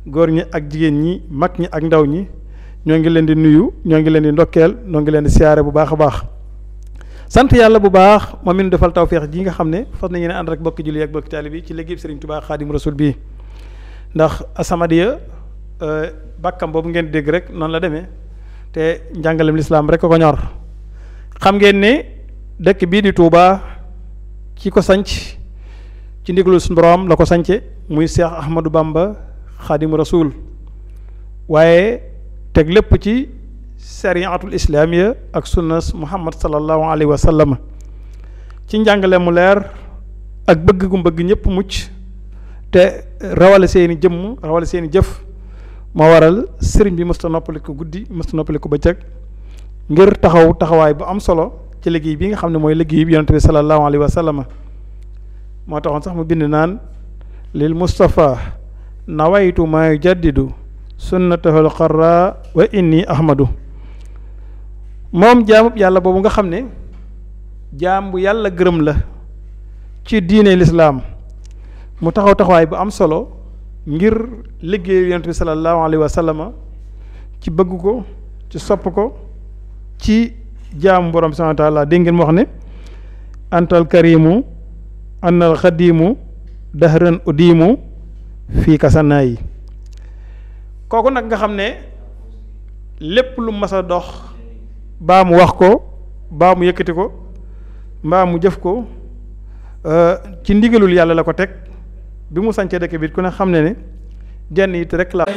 góor ñi ak jigéen ñi mag ñi ak ndaw ñi ñoo ngi leen di nuyu ñoo ngi leen di ndokkeel ñoo ngi leen di siyaare bu baax a baax sant yàlla bu baax moom mi nu defal tawféex ji nga xam ne fas nañu ne ànd rek bokki julli ak bokki taalibe bi ci liggéey Serigne Touba Xaadim Rasul bii ndax Asamadiya bàkkam boobu ngeen dégg rek noonu la demee te njàngalem lislaam rek ko ko ñor xam ngeen ne dëkk bii di Touba ki ko sanc ci ndigalu suñu borom la ko sance muy Cheikh Ahmadou Bamba Xaadim Rasul waaye teg lépp ci sariatul islaamiya ak sunnas muhammad sallallahu alayhi wa sallam ci njàngale mu leer ak bëgg gu bëgg ñëpp mucc te rawale seeni jëmm rawale seeni jëf moo waral sëriñ bi mësta noppali ko guddi mësta noppali ko bëccëg ngir taxaw taxawaay bu am solo ci liggéey bi nga xam ne mooy liggéey bi yonent bi sallallahu alayhi wa sallam moo taxoon sax mu bind naan lil mustafa nawaytu maa yujaddidu sunnatahul xarra wa inni ahmadu moom jaamub yàlla boobu nga xam ne jaam bu yàlla gërëm la ci diine lislaam mu taxaw taxawaay bu am solo ngir liggéey yonent bi sallallahu alayhi wa sallama ci bëgg ko ci sopp ko ci jaamu borom bi subhaanahu wa taala dégg ngeen mu wax ne antal karimu annal xadimu dahran udimu fii kasanaa yi kooku nag nga xam ne lépp lu mas a dox baa mu wax ko baa mu yëkkati ko mbaa mu jëf ko ci ndigalul yàlla la ko teg bi mu sancee dëkk bi ku ne xam ne ne genn it rek la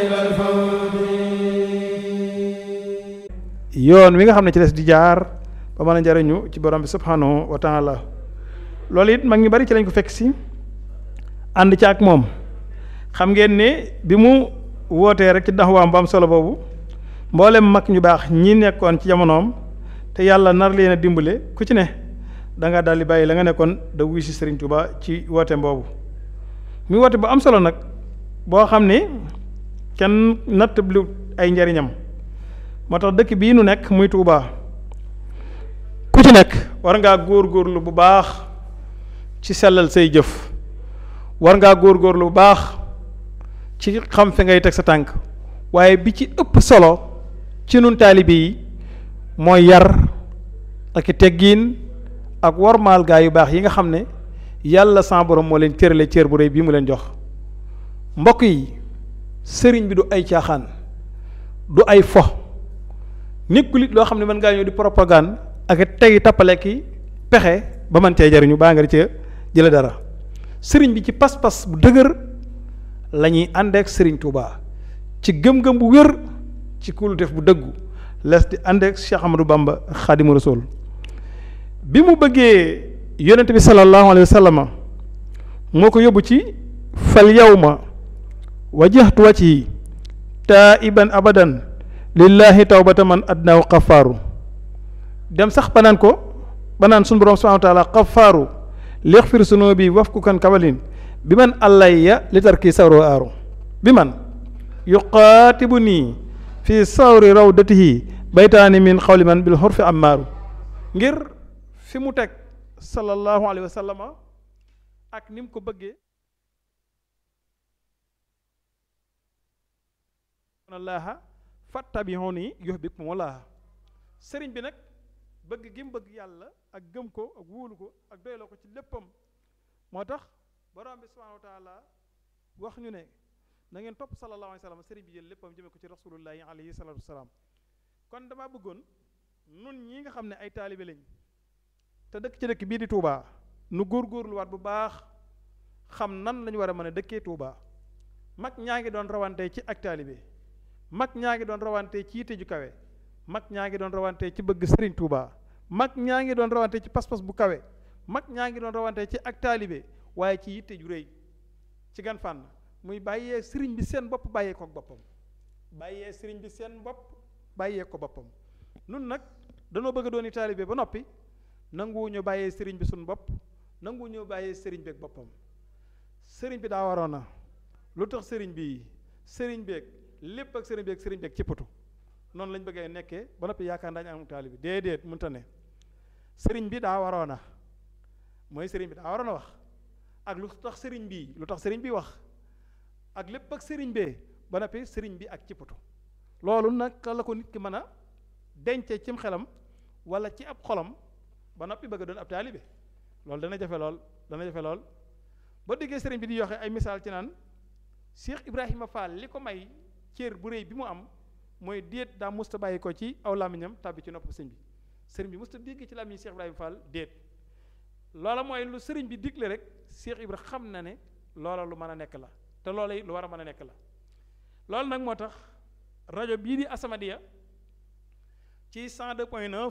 yoon wi nga xam ne ci des di jaar ba mën a njariñu ci borom bi subhanahu wa taala loolu it mag ñu bari ci lañ ko fekk si ànd ci ak moom xam ngeen ne bi mu wootee rek ci daxawaam bu am solo boobu mboolem mag ñu baax ñi nekkoon ci jamonoom te yàlla nar leen a dimbale ku ci ne da nga daal di bàyyi la nga nekkoon da wuy si Serigne Touba ci wooteem boobu muy woote bu am solo nag boo xam ne kenn natt lu ay njariñam moo tax dëkk bii nu nekk muy Touba ku ci nekk war ngaa góorgóorlu bu baax ci sellal say jëf war ngaa góorgóorlu bu baax ci xam fi ngay teg sa tànk waaye bi ci ëpp solo ci nun taalibe yi mooy yar ak i teggiin ak wormaal gaa yu baax yi nga xam ne yàlla sa borom moo leen cërale cër bu rëy bii mu leen jox mbokk yi sëriñ bi du ay caaxaan du ay fo nekkul it loo xam ne mën ngaa ñëw di propagande ak tegi tappale ki pexe ba mën cee jariñu baa nga di cee jële dara sëriñ bi ci pas-pas bu dëgër la ñuy àndeek sëriñ Touba ci gëm-gëm bu wér ci kulutef bu dëggu les di àndeek Cheikh Amadou Bamba Xaadimu Rasuul bi mu bëggee yonent bi sallallahu alayhi wa sallam moo ko yóbbu ci fal yawma wajjahtu wajhi taiban abadan lillahi tawbata man adnaaw xafaaru dem sax banaan ko banaan sunu borom subhanahu wa taala xafaaru lixfir sunubi wafku kan kabalin bi man allayya li tarki sawro aaru bi man yuqaatibu nii fi sawri rawdatihi baytaani min xawli man bil xurfi ammaaru ngir fi mu teg sallallahu alayhi wa sallama ak ni mu ko bëggee allaha fattabihuni yuhbibkum wallaha sëriñ bi nag bëgg gi mu bëgg yàlla ak gëm ko ak wóolu ko ak doyloo ko ci léppam moo tax borom bi subhanahu wa taala wax ñu ne na ngeen topp sallallahu alayhi wa sallam sëriñ bi jël léppam jëme ko ci rasulullahi alayhi salatu wasalaam kon damaa bëggoon nun ñi nga xam ne ay taalibe lañ te dëkk ci dëkk bii di Touba nu góorgóorluwaat bu baax xam nan lañu war a mën a dëkkee Touba mag ñaa ngi doon rawante ci ak taalibe mag ñaa ngi doon rawante ci yitte ju kawe mag ñaa ngi doon rawante ci bëgg sëriñ Touba mag ñaa ngi doon rawante ci pas-pas bu kawe mag ñaa ngi doon rawante ci ak taalibe waaye ci yitte ju rëy ci gan fànn muy bàyyee sëriñ bi seen bopp bàyyee ko boppam bàyyee sëriñ bi seen bopp bàyyee ko boppam nun nag danoo bëgg a dooni taalibe ba noppi nanguwu ñu bàyyee sëriñ bi suñu bopp nanguwu ñu bàyyee sëriñ bi ak boppam sëriñ bi daa waroon na lu tax sëriñ bi sëriñ beeg lépp ak sëriñ beeg sëriñ beeg cippatu noonu lañ bëggee nekkee ba noppi yaakaar daañu am taalibe déedéet mënta ne sëriñ bi daa waroon na mooy sëriñ bi daa waroon a wax ak lu tax sëriñ bii lu tax sëriñ bi wax ak lépp ak sëriñ bee ba noppi sëriñ bi ak ci poto loolu nag la ko nit ki mën a dencee cim xelam wala ci ab xolam ba noppi bëgg a doon ab taalibe loolu dana jafe lool dana jafe lool boo déggee sëriñ bi di yoxe ay misaal ci naan Cheikh Ibrahima Fall li ko may cër bu réy bi mu am mooy déet daa musta bàyyi ko ci aw làmmiñam tàbbi ci nopp sëñ bi sëriñ bi musta dégg ci làmmiñ Cheikh Ibrahima Fall déet loola mooy lu sëriñ bi digle rek Cheikh Ibra xam na ne loola lu mën a nekk la te loola lu war a mën a nekk la loolu nag moo tax rajo bii di Asamadia ci 102.9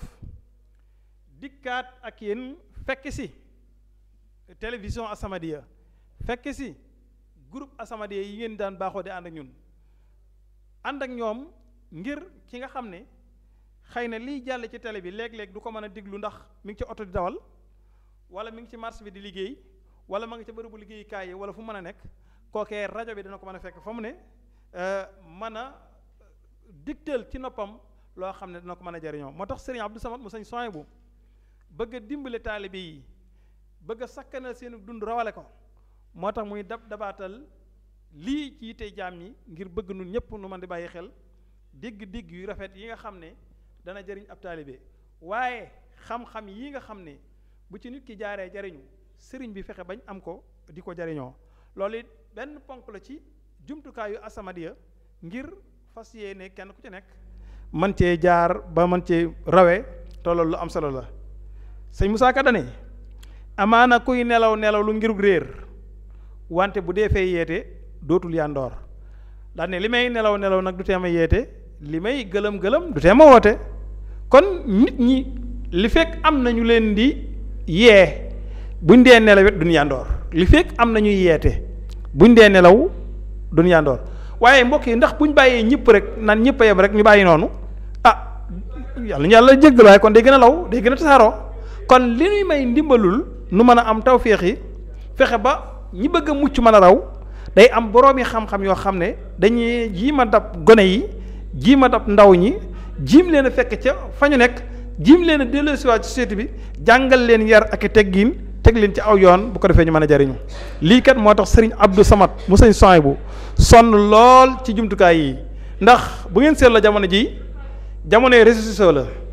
dikkaat ak yéen fekk si télévision Asamadia fekk si groupe Asamadia yi ngeen daan baaxoo di ànd ak ñun ànd ak ñoom ngir ki nga xam ne xëy na liy jàll ci télé bi léeg-léeg du ko mën a diglu ndax mi ngi ci oto di dawal wala mi ngi ci marché bi di liggéey wala ma ngi ca bërëbu liggéeyukaay yi wala fu mën a nekk kookee rajo bi dana ko mën a fekk fa mu ne mën a digteel ci noppam loo xam ne dana ko mën a jariñoo moo tax sëriñ Abdou Samad mu sañ soin bu bëgg a dimbale taalibe yi bëgg a sakkanal seen dund rawale ko moo tax muy dab dabaatal lii ci yitte jaam ñi ngir bëgg nun ñëpp nu man di bàyyi xel digg-digg yu rafet yi nga xam ne dana jariñ ab taalibe waaye xam-xam yi nga xam ne bu ci nit ki jaaree jariñu sëriñ bi fexe bañ am ko di ko jariñoo loolu it benn ponk la ci jumtukaayu Asamadia ngir fas yéene kenn ku ci nekk man cee jaar ba man cee rawe te loolu lu am solo la sëñ Moussa Ka dane amaana kuy nelaw nelaw lu ngirug réer wante bu dee fay yeete dootul yandoor daan ne li may nelaw nelaw nag du tee ma yeete li may gëlëm gëlëm du tee ma woote kon nit ñi li fekk am na ñu leen di yee buñ dee nelaw it duñ yandoor li fekk am na ñuy yeete buñ dee nelaw duñ yandoor waaye mbokk yi ndax buñ bàyyee ñëpp rek naan ñëpp a yem rek ñu bàyyi noonu ah yàlla ñu yàlla jéggal waaye kon day gën a law day gën a tasaaroo kon li ñuy may ndimbalul nu mën a am tawféex yi fexe ba ñi bëgg a mucc mën a raw day am boroomi xam-xam yoo xam ne dañuy jiima dab gone yi jiima dab ndaw ñi jiim leen a fekk ca fa ñu nekk jiim leen a delloosiwaat ci société bi jàngal leen yar ak i teggiin teg leen ci aw yoon bu ko defee ñu mën a jariñu lii kat moo tax sëriñ Abdou Samad mu sëñ soy bu sonn lool ci jumtukaay yi ndax bu ngeen seet la jamono ji jamonoy réseaux sociaux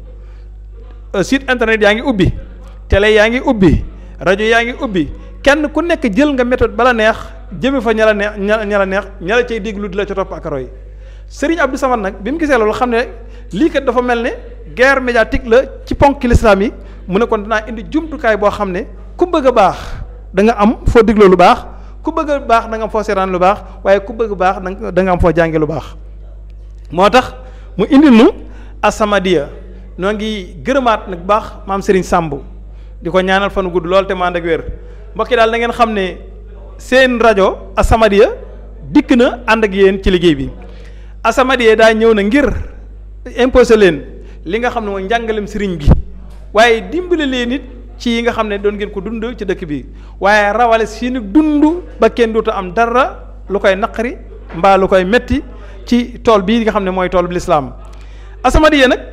la site internet yaa ngi ubbi télé yaa ngi ubbi rajo yaa ngi ubbi kenn ku nekk jël nga méthode bala neex jëme fa ña la neex ña la neex ña la cay déglu di la ca topp ak roy sëriñ Abdou Samad nag bi mu gisee loolu xam ne lii kat dafa mel ne guerre médiatique la ci ponk lislaam yi mu ne kon dinaa indi jumtukaay boo xam ne ku bëgg a baax da nga am foo digloo lu baax ku bëgg a baax da nga am foo seetaan lu baax waaye ku bëgg a baax da nga am foo jànge lu baax moo tax mu indi nu Asamadia noo ngi gërëmaat nag baax maam Serigne Samb di ko ñaanal fanu gudd lool te mu ànd ak wér mbokki daal da ngeen xam ne seen rajo Asamadia dikk na ànd ak yéen ci liggéey bi Asamadia daa ñëw na ngir imposé leen li nga xam ne mooy njàngalem sëriñ bi waaye dimbale leen it ci yi nga xam ne doon ngeen ko dund ci dëkk bi waaye rawale seeni dund ba kenn dootu am dara lu koy naqari mbaa lu koy metti ci tool bii nga xam ne mooy tool bi lislaam Asamadia nag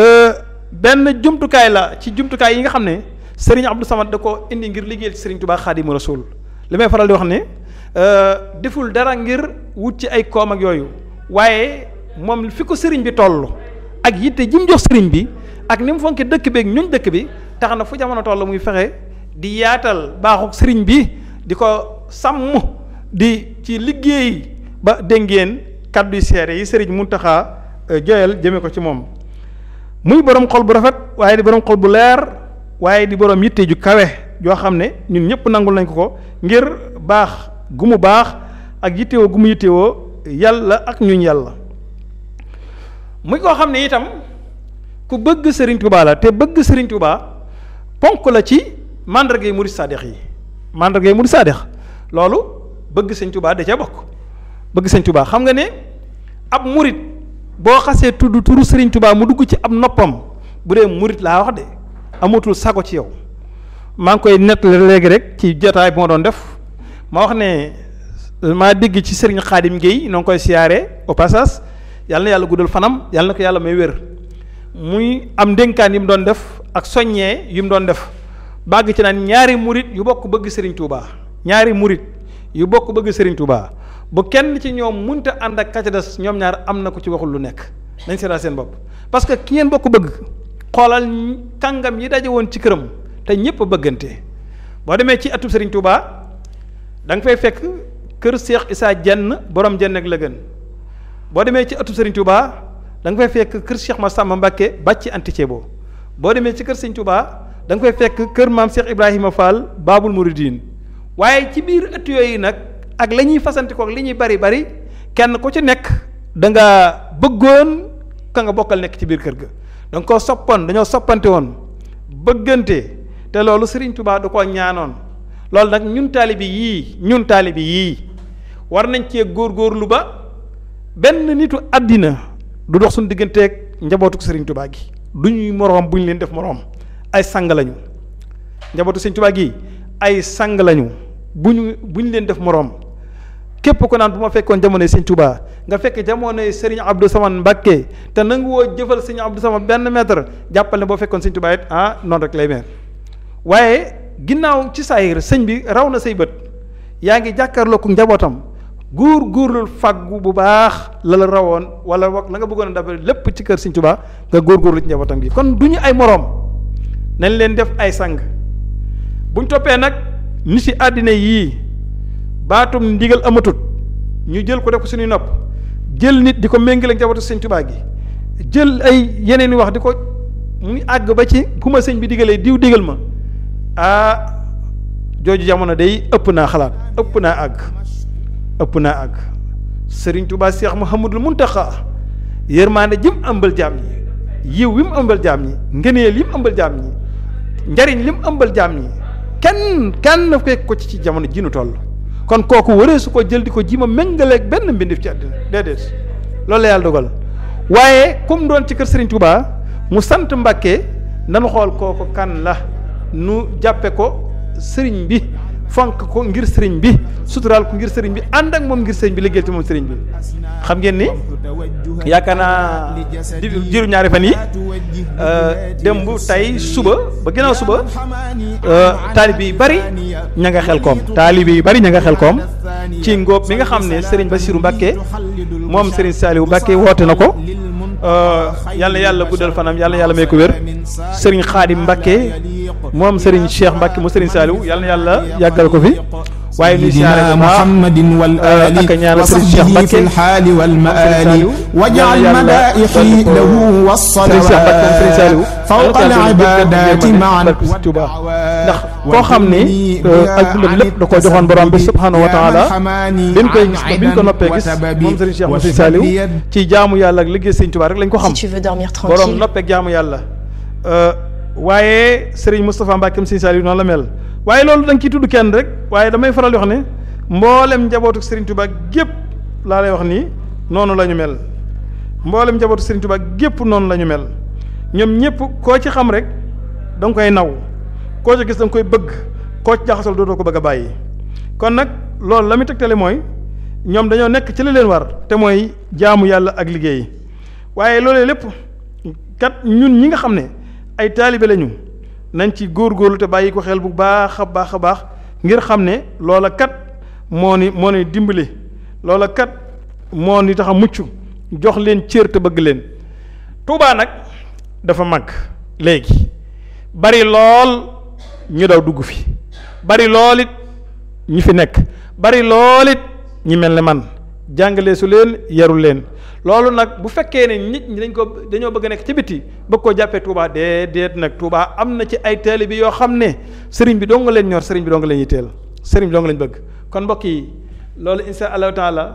benn jumtukaay la ci jumtukaay yi nga xam ne Serigne Abdou Samad da ko indi ngir liggéeyal ci Serigne Touba Xaadimu Rasuul li may faral di wax ne deful dara ngir wut ci ay koom ak yooyu waaye moom fi ko Serigne bi toll ak yitte ji mu jox Serigne bi ak ni mu fonke dëkk bi ak ñuñ dëkk bi tax na fu jamono toll muy fexe di yaatal baaxuk Serigne bi di ko sàmm di ci liggéey ba dégg ngeen kàddu yu seere yi Serigne Mountakha joyal jëme ko ci moom muy borom xol bu rafet waaye di borom xol bu leer waaye di borom yitte ju kawe joo xam ne ñun ñëpp nangul nañ ko ko ngir baax gu mu baax ak yittewoo gu mu yittewoo yàlla ak ñuñ yàlla muy koo xam ne itam ku bëgg Serigne Touba la te bëgg Serigne Touba ponk la ci mandargay murid saadix yi mandargay murid saadix loolu bëgg Serigne Touba da cee bokk bëgg Serigne Touba xam nga ne ab murid boo xasee tudd turu Serigne Touba mu dugg ci ab noppam bu dee murid laa wax de amatul sago ci yow maa ngi koy nettali léegi rek ci jotaay bi ma doon def ma wax ne maa dégg ci Serigne Khadim Gueye noo ngi koy siyaare au passage yàlla na yàlla guddal fanam yàlla na ko yàlla may wér muy am ndénkaan yi mu doon def ak soññee yi mu doon def bàgg ci naan ñaari murid yu bokk bëgg Serigne Touba ñaari murid yu bokk bëgg Serigne Touba bu kenn ci ñoom munta ànd ak ka ca des ñoom ñaar am na ko ci waxul lu nekk nañ seetaa seen bopp parce que ki ngeen bokk bëgg xoolal kàngam yi daje woon ci këram te ñëpp a bëggante boo demee ci atub Serigne Touba da nga fay fekk kër Cheikh Issa Jenn borom jenn ak la gën boo demee ci atub Serigne Touba da nga fay fekk kër Cheikh Massamba Mbacké bàcc anticebo boo demee ci kër Serigne Touba da nga fay fekk kër maam Cheikh Ibrahima Fall Babul Mouridine waaye ci biir ëtt yooyu nag ak la ñuy fasante ko ak li ñuy bari bari kenn ku ci nekk da nga bëggoon ka nga bokkal nekk ci biir kër ga da nga koo soppoon dañoo soppante woon bëggante te loolu Serigne Touba du ko ñaanoon loolu nag ñun taalibi yii ñun taalibi yii war nañ cee góorgóorlu ba benn nitu àddina du dox suñu digganteeg njabootu Serigne Touba gi du ñuy moroom bu ñu leen def moroom ay sang lañu njabootu Serigne Touba gi ay sang lañu bu ñu bu ñu leen def moroom képp ko naan bu ma fekkoon jamonoy Serigne Touba nga fekk jamonoy Serigne Abdou Samane Mbacké te nangu woo jëfal Serigne Abdou Samane benn mètre jàppal ne boo fekkoon Serigne Touba it ah noonu rek lay mel waaye ginnaaw ci saayir sëñ bi raw na say bët yaa ngi jàkkaarloo ko njabootam góor góorlu fàggu bu baax la la rawoon wala wax la nga bëggoon a dabal lépp ci kër Serigne Touba nga góorgóorlu ci njabootam gi kon du ñu ay moroom nañ leen def ay sang buñ toppee nag ni si àddina yii baatum ndigal amatut ñu jël ko def ko suñuy nopp jël nit di ko méngale ak njabootu Serigne Touba gi jël ay yeneen i wax di ko muy àgg ba ci ku ma sëñ bi digalee diw digal ma ah jooju jamono day ëpp naa xalaat ëpp naa àgg ëpp naa àgg Serigne Touba Cheikh Mouhamadul Mountakha yërmaande jëm ëmbal jaam ñi yiw wi mu ëmbal jaam ñi ngëneel yi mu ëmbal jaam ñi njariñ li mu ëmbal jaam ñi kenn kenn fekk ko ci ci jamono ji nu toll kon kooku waree su ko jël di ko ji ma méngaleeg benn mbindif ci àddina déedéet loolu la yàlla dogal waaye comme doon ci kër Serigne Touba mu sant Mbàkke nanu xool kooku kan la nu jàppe ko sëriñ bi fonk ko ngir sëriñ bi suturaal ko ngir sëriñ bi ànd ak moom ngir sëriñ bi liggéey ci moom sëriñ bi xam ngeen ni yaakaar naa di jiru ñaari fan yi démb tey suba ba ginnaaw suba taalibe yi bari ña nga xel koom taalibe yi bari ña nga xel koom ci ngóob mi nga xam ne sëriñ Bassirou Mbacke moom sëriñ Saliou Mbacke woote na ko yàlla yàlla guddal fanam yàlla yàlla may ko wér sëriñ Xaadim Mbacke moom sëriñ Cheikh Mbacke mu sëriñ Saliou yàlla na yàlla yàggal ko fi waaye nuy siyaare bu baax ak ñaanal sëriñ Cheikh Mbacke في الحال والمآل واجعل ملائحي له والصلوات فوق العبادات معا ndax koo xam ni ak dundam lépp da koo joxoon borom bi subhanahu wa taala biñ koy gis ba biñ ko noppee gis moom sëriñ Cheikh Moussa Saliou ci jaamu yàlla ak liggéey sëriñ Touba rek lañ ko xam Si tu veux dormir borom tranquille. noppeeg jaamu yàlla waaye sëriñ Moustapha Mbacke sëriñ Saliou noonu la mel waaye loolu da nga ciy tudd kenn rek waaye damay faral di wax ne mboolem njabootu sëriñ Touba gépp laa lay wax nii noonu la ñu mel mboolem njabootu sëriñ Touba gépp noonu la ñu mel ñoom ñëpp koo ci xam rek da nga koy naw koo ci gis da nga koy bëgg koo ci jaxasal dootoo ko bëgg a bàyyi kon nag loolu la muy tegtale mooy ñoom dañoo nekk ci li leen war te mooy jaamu yàlla ak liggéey waaye loolee lépp kat ñun ñi nga xam ne ay taalibe lañu nañ ci góorgóorlu te bàyyi ko xel bu baax a baax a baax ngir xam ne loola kat moo ni moo ni dimbali loola kat moo ni tax a mucc jox leen cër te bëgg leen Tuubaa nag dafa màgg léegi bari lool ñu daw dugg fi bari lool it ñi fi nekk bari lool it ñi mel ne man jàngale su leen yarul leen loolu nag bu fekkee ne nit ñi dañ ko dañoo bëgg a nekk ci biti bëgg koo jàppee Touba déedéet nag Touba am na ci ay taalibe yoo xam ne sëriñ bi dong nga leen ñor sëriñ bi dong nga leen yitteel sëriñ bi dong nga leen bëgg kon mbokk yi loolu insha allahu taala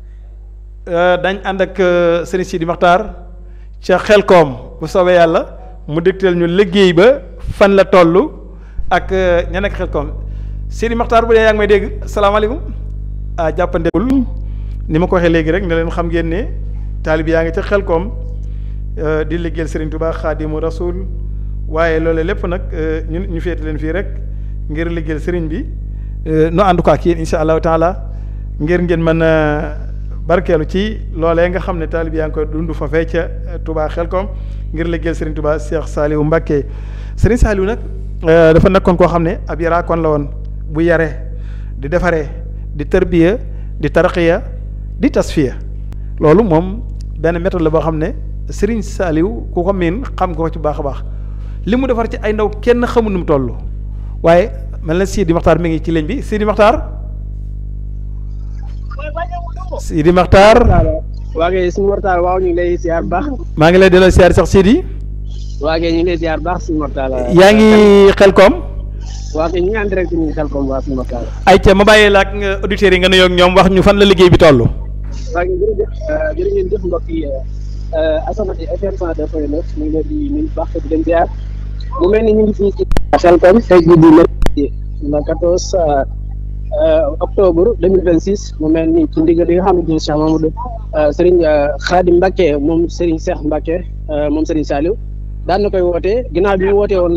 dañ ànd ak sëriñ Sidi Maxtaar ca Xelkom bu soobee yàlla mu dégteel ñu liggéey ba fan la toll ak ña nekk Xelkom Sidi Maxtaar bu dee yaa ngi may dégg salaamaaleykum ah jàppandegul ni ma ko waxee léegi rek ne leen xam ngeen ne taalib yaa ngi ca Xelkom di liggéeyal Serigne Touba Xaadimu Rasul waaye loolu lépp nag ñu ñu féete leen fii rek ngir liggéeyal Serigne bi nu ànd ko ak yéen incha allahu taala ngir ngeen mën a barkeelu ci loolee nga xam ne taalib yaa ngi koy dund fa fee ca Touba Xelkom ngir liggéeyal Serigne Touba Cheikh Saliou Mbacké Serigne Saliou nag dafa nekkoon koo xam ne ab yaraakoon la woon bu yare di defaree di tërbiya di tarqiya di tasfiya loolu moom benn méthode la boo xam ne Serigne Saliou ku ko miin xam ko ci baax a baax li mu defar ci ay ndaw kenn xamul nu mu toll waaye mel na Sidi Maxtaar mi ngi ci ligne bi Sidi Maxtaar Sidi Maxtaar waa kay suñu mortaal waaw ñu ngi lay siyaar baax maa ngi lay delloo siyaar sax Sidi waa kay ñu ngi lay siyaar baax suñu mortaal yaa ngi xel koom waa kay ñu ngi en direct ñu ngi xel koom waa suñu mortaal ay ca ma bàyyi la ak nga auditeurs yi nga nuyoo ak ñoom wax ñu fan la liggéey bi toll waa kay jërëjëf jërë ngeen jëf mbokk yi As-Samadiyya FM 102.9 ñu ngi leen di nuyu baax di leen siyaar mu mel ni ñu ngi fii ci xel koom tey jii di mercredi le 14 octobre 2026 mu mel ni ci ndigal li nga xamante ni Cheikh Mamadou Serigne Khadim Mbacke moom Serigne Cheikh Mbacke moom Serigne Saliou daan na koy wootee ginnaaw bi mu wootee woon le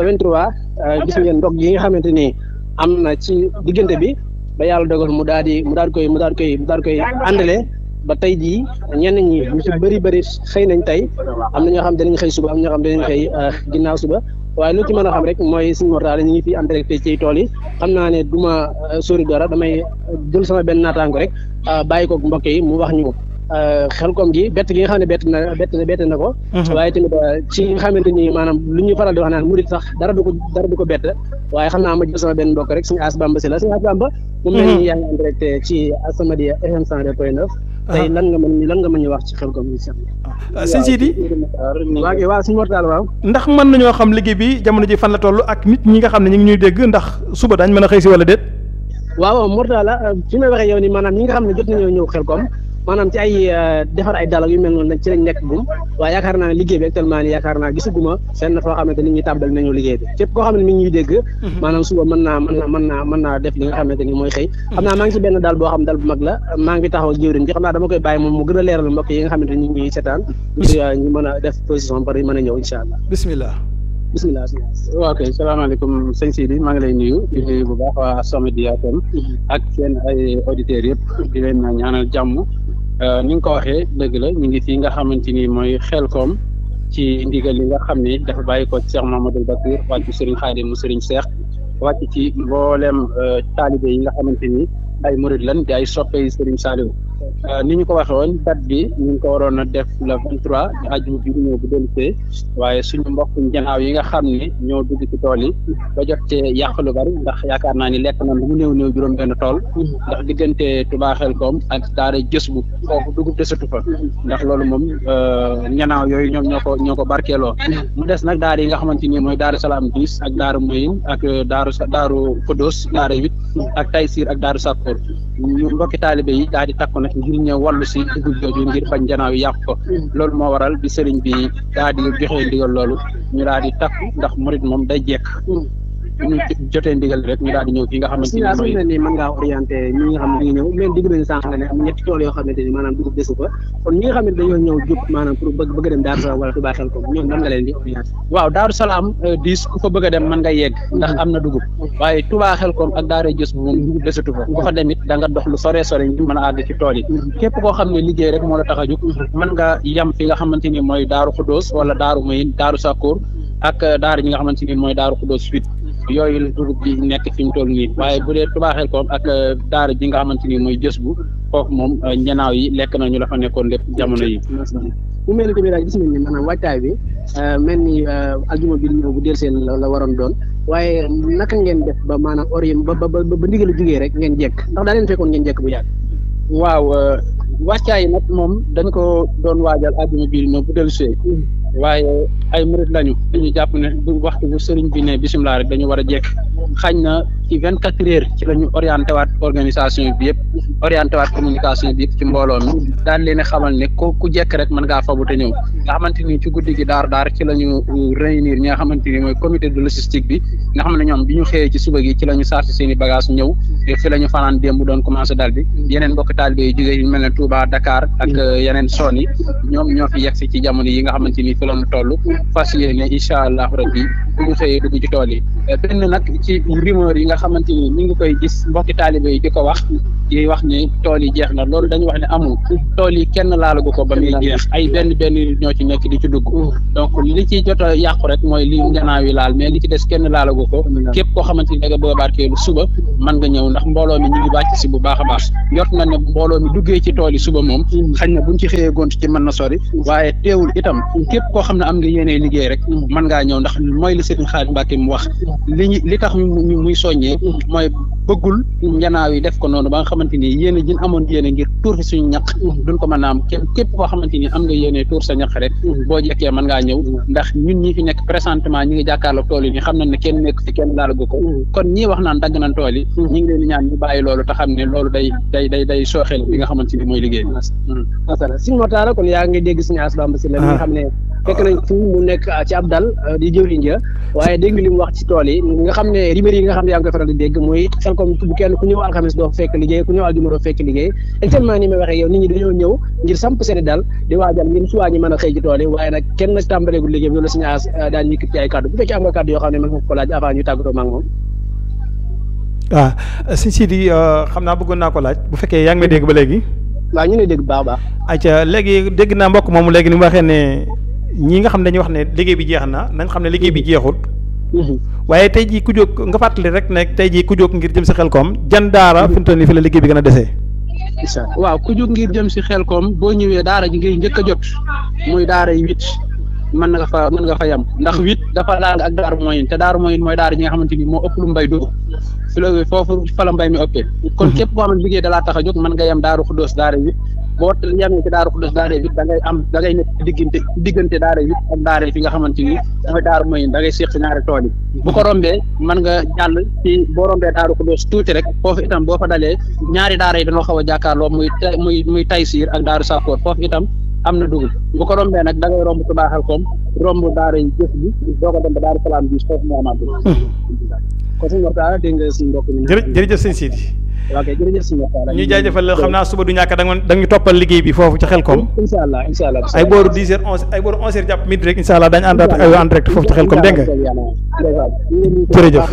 23 gis ngeen ndog yi nga xamante ni am na ci diggante bi ba yàlla dogal mu daal di mu daal koy mu daal koy mu daal koy àndale ba tey jii ñenn ñi ñu ci bëri bëri xëy nañ tey am na ñoo xam danañ xëy suba am ñoo xam danañ xëy ginnaaw suba waaye lu ci mën a xam rek mooy suñu mortaale ñu ngi fi en direct ci tool yi xam naa ne du ma sori dara damay jël sama benn naataango rek bàyyi ko mbokk yi mu wax ñu xel koom gi bett gi nga xam ne bett na bett na bett na ko waaye tamit ci nga xamante ni maanaam lu ñuy faral di wax naan murit sax dara du ko dara du ko bett waaye xam naa ma jël sama benn mbokk rek suñu as bamba si la suñu as bamba mu mel ni yaa ngi en direct ci As-Samadiyya FM 102.9 tey lan nga mën lan nga mën ñu wax ci xel koom gi sëñ Sidi waa kay waaw suñu mortaal waaw ndax mën nañoo xam liggéey bi jamono ji fan la toll ak nit ñi nga xam ne ñu ngi ñuy dégg ndax suba daañ mën a xëy si wala déet waaw mortaala fi may waxee yow ni maanaam ñi nga xam ne jot nañoo ñëw xel koom maanaam ci ay defar ay dalal yu mel noonu nag ci lañ nekk gum waaye yaakaar naa ne liggéey bi actuellement ni yaakaar naa gisuguma fenn foo xamante nit ñi tàmbali nañu liggéey bi képp koo xam ne mi ngi ñuy dégg maanaam suba mën naa mën naa mën naa mën naa def li nga xamante ni mooy xëy xam naa maa ngi ci benn daal boo xam dal bu mag la maa ngi fi taxaw ak jëwriñ bi xam naa dama koy bàyyi moom mu gën a leeral mbokk yi nga xamante ni ñu ngi seetaan ñu mën a def position bari mën a ñëw incha allah bismillah bismillah waaw kay salaamaaleykum sëñ Sidi maa ngi lay nuyu di nuyu bu baax waa As-Samadiyya FM ak seen ay auditeurs yëpp di leen ñaanal jàmm ni nga ko waxee dëgg la ñu ngi fii nga xamante ni mooy Xelkom ci ndigal li nga xam ni dafa bàyyi ko ci Cheikh Mahamadou Bakir wàcc Serigne Khadim mu Serigne Cheikh wàcc ci mboolem taalibe yi nga xamante ni ay murid lan di ay soppe yi Serigne Saliou ni ñu ko waxee woon date bi ñu ngi ko waroon a def le vingt trois ajuma bi ñëw bu dellusee waaye suñu mbokk njanaaw yi nga xam ne ñoo dugg ci tool yi ba jot cee yàq lu bari ndax yaakaar naa ni lekk na lu mu néew néew juróom benn tool ndax diggante Touba Xelkom ak daara jës bu foofu dugub desatu fa ndax loolu moom njanaaw yooyu ñoom ñoo ko ñoo ko barkeeloo mu des nag daara yi nga xamante ni mooy Daaru Salaam dix ak Daaru Moyin ak Daaru Daaru Kodos daara huit ak Taysir ak Daaru Sakkoor ñu mbokki taalibe yi daal di takku nag ngir ñëw wàllu si dugub jooju ngir bañ janaaw yi yàq ko loolu moo waral bi sëriñ bi daal di joxee ndigal loolu ñu daal di takku ndax murit moom day jekk ñu jotee ndigal rek ñu daal di ñëw fii nga xamante ni mooy ni mën ngaa orienté ñi nga xam ne ñu ngi ñëw même digg nañu sànq ne am ñetti tool yoo xamante ni maanaam dugub desu fa kon ñi nga xam ne dañoo ñëw jub maanaam pour bëgg bëgg dem Daaru Salaam wala Touba Xelkom ñoom nan nga leen di orienté waaw Daaru Salaam dix ku fa bëgg a dem mën nga yegg ndax am na dugub waaye Touba Xelkom ak Daara Jës bu moom dugub desatu fa ku fa dem it da nga dox lu sore sore ñu mën a àgg ci tool yi képp koo xam ne liggéey rek moo la tax a jóg mën nga yem fi nga xamante ni mooy Daaru Xudóos wala Daaru Moyin Daaru Sakkoor ak daara ñi nga xamante ni mooy Daaru Xudóos suite yooyu la dugub bi nekk fi mu toll nii waaye bu dee Touba Xelkom ak daara ji nga xamante ni mooy jës bu foofu moom ñanaaw yi lekk nañu la fa nekkoon lépp jamono yi mu mel ni tamit daal gis nañ ni maanaam waajtaay bi mel ni aljuma bi ñëw bu del seen la waroon doon waaye naka ngeen def ba maanaam orient ba ba ba ndigal a jógee rek ngeen jekk ndax daa leen fekkoon ngeen jekk bu yàgg waaw wàccaay yi nag moom dañ ko doon waajal aljuma bi ñëw bu del see waaye ay murit lañu dañu jàpp ne bu waxtu bu sëriñ bi ne bisimilah rek dañu war a jekk xañ na ci vingt quatre heures ci la ñu orienté waat organisation bi yëpp orienté waat communication bi yëpp ci mbooloo mi daal leen xamal ne ko ku jekk rek mën ngaa fabu te ñëw nga xamante ni ci guddi gi daar daar ci la ñu réunir ñi nga xamante ni mooy comité de logistique bi nga xam ne ñoom bi ñu xëyee ci suba gi ci la ñu chargé seen i bagage ñëw fi la ñu fanaan démb doon commencé dal bi yeneen mbokk taalibe yi jógee yu mel ne Touba Dakar ak yeneen zone yi ñoom ñoo fi yegg si ci jamono yi nga xamante ni fi la ñu toll fas yéene incha allah rabbi bu ñu xëyee dugg ci tool yi benn nag ci rumeur yi nga xamante ni ñu ngi koy gis mbokki taalibe yi di ko wax di wax ne tool yi jeex na loolu dañu wax ne amul tool yi kenn laalagu ko ba muy jeex ay benn benn ñoo ci nekk di ci dugg donc li ci jot a yàqu rek mooy li njanaaw yi laal mais li ci des kenn laalagu ko képp koo xamante ni da nga bëgg a barkeelu suba mën nga ñëw ndax mbooloo mi ñu ngi wàcc si bu baax a baax jot na ne mbooloo mi duggee ci tool yi suba moom xañ na buñ ci xëyee gont ci mën na sori waaye teewul itam képp koo xam ne am nga yéenee liggéey rek mën ngaa ñëw ndax mooy li Serigne Khadim Mbacke mu wax li ñu li tax ñu muy soññee mooy bëggul njanaaw yi def ko noonu ba nga xamante ni yéene jin amoon yéene ngir tuur fi suñu ñaq duñ ko mën a am képp képp koo xamante ni am nga yéene tuur sa ñaq rek boo jekkee mën ngaa ñëw ndax ñun ñi fi nekk présentement ñi ngi jàkkaarloo tool yi ni xam nañ ne kenn nekk fi kenn laalagu ko kon ñii wax naan dagg nañ tool yi ñi ngi leen di ñaan ñu bàyyi loolu te xam ne loolu day day day day sooxeel li nga xamante ni mooy liggéey bi masala Sëñ Mortalla kon yaa ngi dégg Sëñ Ass Bamba Sylla mi nga xam ne fekk nañ fu mu nekk ci ab dal di jëwriñ ja waaye dégg nga li mu wax ci tool yi nga xam ne rumeur yi nga xam ne yaa ngi koy faral di dégg muy xel comme bu kenn ku ñëw alxames doo fekk liggéey ku ñëw aljuma doo fekk liggéey actuellement ni may waxee yow nit ñi dañoo ñëw ngir samp seeni dal di waajal ngir suwaa ñi mën a xëy ci tool yi waaye nag kenn nag tàmbaleegul liggéey bi loolu Sëñ Ass daan ñëkk ci ay kàddu bu fekkee am nga kàddu yoo xam ne mën nga ko laaj avant ñu tàggatoo ma ak moom waaw sëñ Sidi xam naa bëggoon naa ko laaj bu fekkee yaa ngi may dégg ba léegi waaw ñu ne dégg baax baax ayca léegi dégg naa mbokk moomu léegi ni mu waxee ne ñi nga xam ne dañuy wax ne liggéey bi jeex na nañ xam ne liggéey bi jeexut waaye tey jii ku jóg nga fàttali rek ne tey jii ku jóg ngir jëm si xel koom jan daara fi mu toll nii fi la liggéey bi gën a desee waaw ku jóg ngir jëm si xel koom boo ñëwee daara ji ngay njëkk a jot muy daara yi huit mën nga fa mën nga fa yem ndax huit dafa laal ak daaru moyen te daaru moyen mooy daara ji nga xamante ni moo ëpp lu mbay dugg fi la foofu fa la mbay mi ëppee kon képp koo xam ne liggéey dalaa tax a jóg mën nga yem daaru xuddoos daara huit boo yemee ci daaru xuddoos daara huit da ngay am da ngay nekk diggante diggante daara huit ak daara fi nga xamante ni mooy daaru moyen da ngay seeq si ñaari tool yi bu ko rombee mën nga jàll ci boo rombee daaru xuddoos tuuti rek foofu itam boo fa dalee ñaari daara yi dañoo xaw a jàkkaarloo muy muy muy taysiir ak daaru sakoor foofu itam am na dugub bu ko rombee nag da ngay romb tubaaxal koom romb daara yi jëf bi doo ko dem ba daaru salaam bi foofu moo amaat kon suñu waxtaan dégg nga suñu mbokk mi jërëjëf jërëjëf sëñ Sidi ok jërëjëf suñu waxtaan ñu jaajëfal xam naa suba du ñàkk da nga da nga ñu toppal liggéey bi foofu ci xel koom incha allah incha allah ay booru dix heures onze ay booru onze heures jàpp midi rek incha allah dañu àndaat ak en direct foofu ci xel koom dégg nga jërëjëf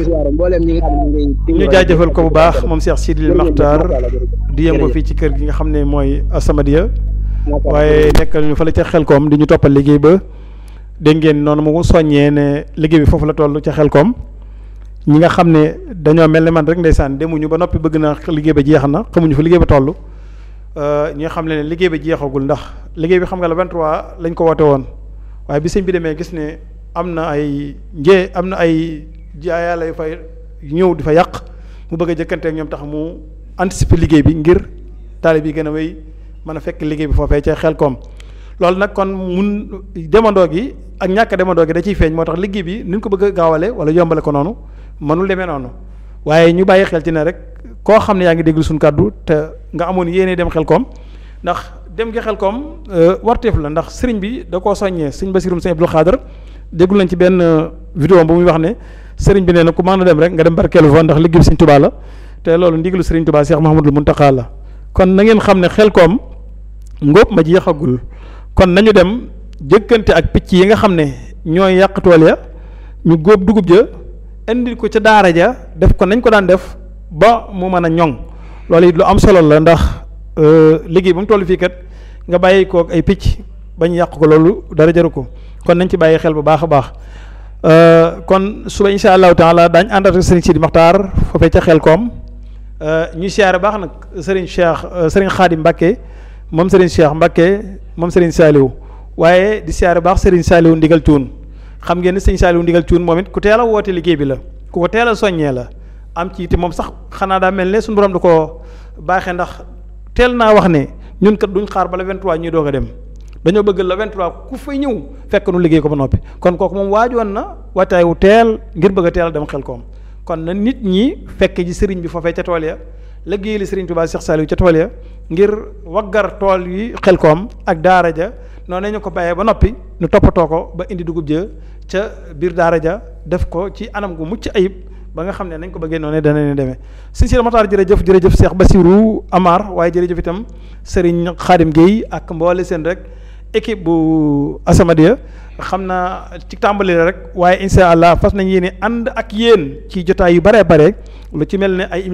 ñu jaajëfal ko bu baax moom Cheikh Sidil Makhtar di yëngu fii ci kër gi nga xam ne mooy Asamadia waaye nekkal ñu fa la ca xel koom di ñu toppal liggéey ba dégg ngeen noonu mu soññee ne liggéey bi foofu la toll ca xel koom ñi nga xam ne dañoo mel ne man rek ndeysaan demuñu ba noppi bëgg na liggéey ba jeex na xamuñu fa liggéey ba toll ñi nga xam ne liggéey ba jeexagul ndax liggéey bi xam nga la 23 lañ ko woote woon waaye bi sëñ bi demee gis ne am na ay njee am na ay jaayaala yu fay ñëw di fa yàq mu bëgg a jëkkanteeg ñoom tax mu anticiper liggéey bi ngir taalib yi gën a wéy mën a fekk liggéey bi foofee ca xel koom loolu nag kon mun demandoo gi ak ñàkk demandoo gi da ciy feeñ moo tax liggéey bi ni ñu ko bëgg a gaawale wala yombale ko noonu mënul demee noonu waaye ñu bàyyi xel ci ne rek koo xam ne yaa ngi déglu suñu kàddu te nga amoon yéene dem xel koom ndax dem gi xel koom warteef la ndax sëriñ bi da koo soññee sëñ Basirum sëñ Abdul Xaadar déglu nañ ci benn vidéo bu muy wax ne sëriñ bi nee na ku mën a dem rek nga dem barkeelu fa ndax liggéey bi sëñ Tubaa la te loolu ndigalu sëriñ Tubaa Cheikh Mahamadul Muntaqa la kon na ngeen xam ne xel koom ngóob ma jeexagul kon nañu dem jëkkante ak picc yi nga xam ne ñooy yàq tool ya ñu góob dugub ja indi ko ca daara ja def ko nañ ko daan def ba mu mën a ñoŋ loolu it lu am solo la ndax liggéey ba mu toll fii kat nga bàyyi ko ay picc bañ yàq ko loolu dara jaru ko kon nañ ci bàyyi xel bu baax a baax kon suba insha allahu taala daañ ànd ak sëriñ Sidi Maxtaar foofee ca xel koom ñu siyaare baax nag sëriñ Cheikh sëriñ Xaadim Mbàkke moom sëriñ Cheikh Mbàkke moom sëriñ Saaliw waaye di siyaare baax sëriñ Saaliw ndigal cuun xam ngeen ne sëriñ Saaliw ndigal cuun moom it ku teel a woote liggéey bi la ku ko teel a soññee la am ci te moom sax xanaa daa mel ne suñu borom da ko baaxee ndax teel naa wax ne ñun kat duñ xaar ba le 23 ñuy doog a dem dañoo bëgg le 23 ku fay ñëw fekk nu liggéey ko ba noppi kon kooku moom waajoon na waataay wu teel ngir bëgg a teel a dem xel koom kon na nit ñi fekk ji sëriñ bi foofee ca tool ya liggéey li sëriñ Tuubaa Cheikh Saliou ca tool ya ngir waggar tool yi xel koom ak daara ja noonu ñu ko bàyyee ba noppi nu toppatoo ko ba indi dugub ja ca biir daara ja def ko ci anam gu mucc ayib ba nga xam ne nañ ko bëggee noonu dana leen demee sëñ Sidi Matar jërëjëf jërëjëf Cheikh Bassirou Amar waaye jërëjëf itam Serigne Khadim Gueye ak mboole seen rek équipe bu Asamadia xam naa ci tàmbali la rek waaye insha allah fas nañ yéene ànd ak yéen ci jotaay yu baree bare lu ci mel ne ay